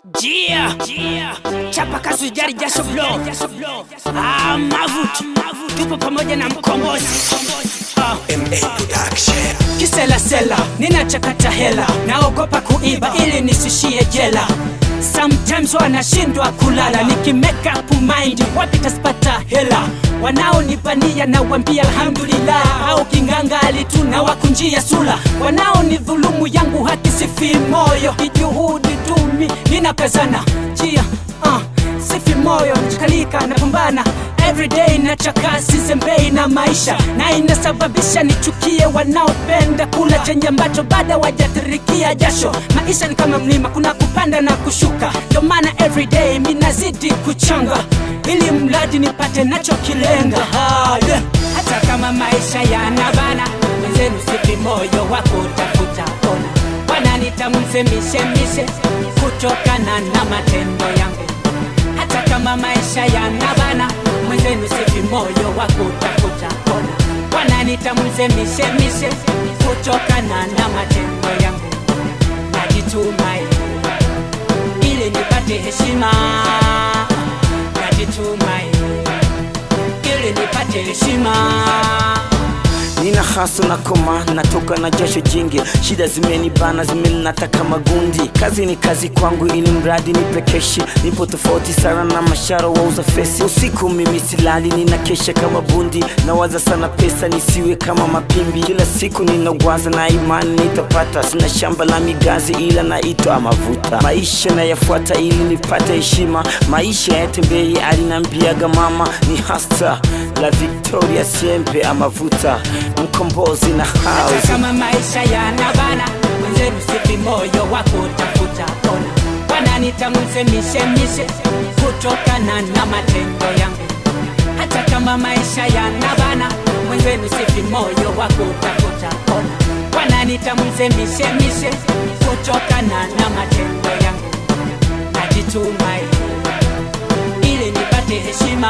Jia chapa kazi jari jasho blow ah, mavutu tupo pamoja na mkombozi ah. Kiselasela ninachakata hela, naogopa kuiba ili nisishie jela. Sometimes wanashindwa kulala, niki make up mind wapi tasipata hela. Wanaonipania na wambia alhamdulillah, au kingangali tu na wakunjia sula. Wanaonidhulumu yangu haki sifi moyo, kijuhudi tumi ninakazana jia uh, sifi moyo nachakalika napambana everyday nachaka sizembei na maisha na inasababisha nichukie wanaopenda kula chenye ambacho bado wajatirikia jasho maisha ni kama mlima kuna kupanda na kushuka ndio maana everyday minazidi kuchanga ili mradi nipate nachokilenga Ha, yeah. hata kama maisha yanabana wenzenu sifi moyo wa kutafuta ona wananita msemishemishe kutokana na matendo yangu hata kama maisha yanabana mwenzenu sifi moyo wa kutafuta ona wananita msemishemishe kutokana na matendo yangu najitumai ili nipate heshima najitumai ili nipate heshima nina haso na koma natoka na jasho jingi shida zimenibana zimeninataka magundi kazi ni kazi kwangu ili mradi nipekeshi nipo tofauti sana na masharo wauza fesi usiku mimi silali nina kesha kama bundi nawaza sana pesa nisiwe kama mapimbi kila siku ninawaza na imani nitapata sina shamba la migazi ila naitwa mavuta maisha nayafuata ili nipate heshima maisha yatembei alinambiaga mama ni hasta la victoria siempe amavuta mkombozi na hata house kama maisha yanabana mwenzenu sipi moyo wa kutafuta ona wananita msemishemishe kutokana na matendo yangu hata kama maisha yanabana mwenzenu sipi moyo wa kutafuta ona wananita msemishemishe kutokana na matendo yangu najitumai ili nipate heshima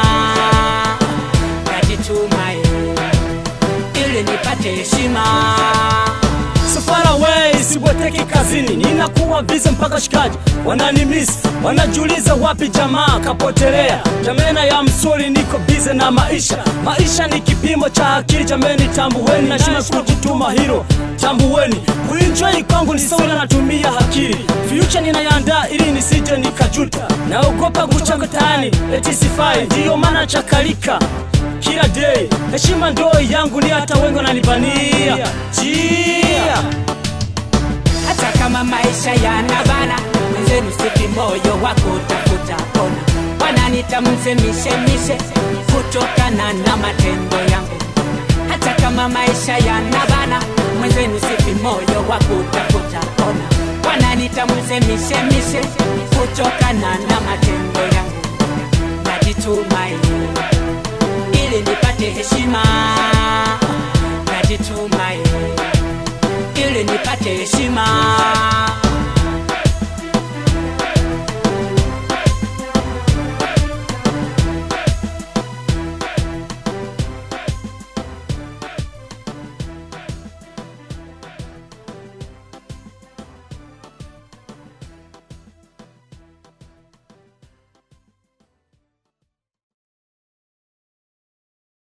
najitumai ili nipate heshima So far away, sibweteki kazini, ninakuwa bize mpaka shikaji wananimisi, wanajiuliza wapi jamaa kapotelea. Jamena ya msuri, niko bize na maisha. Maisha ni kipimo cha akili, jameni, tambuweni, nashima kujituma hilo, tambuweni. Kuenjoy kwangu ni sawa na natumia akili, future ninayandaa ili nisije nikajuta. Naogopa kuchaka tani, eti sifai, ndiyo maana chakalika kila day. Heshima ndo yangu, ni hata wengi wananibania jia hata kama maisha yanabana mwenzenu sipi moyo wa kutafuta ona wananita msemishemishe kutokana na matendo yangu hata kama maisha yanabana mwenzenu sipi moyo wa kutafuta ona wananita msemishemishe kutokana na matendo yangu najitumai ili nipate heshima najitumai ili nipate heshima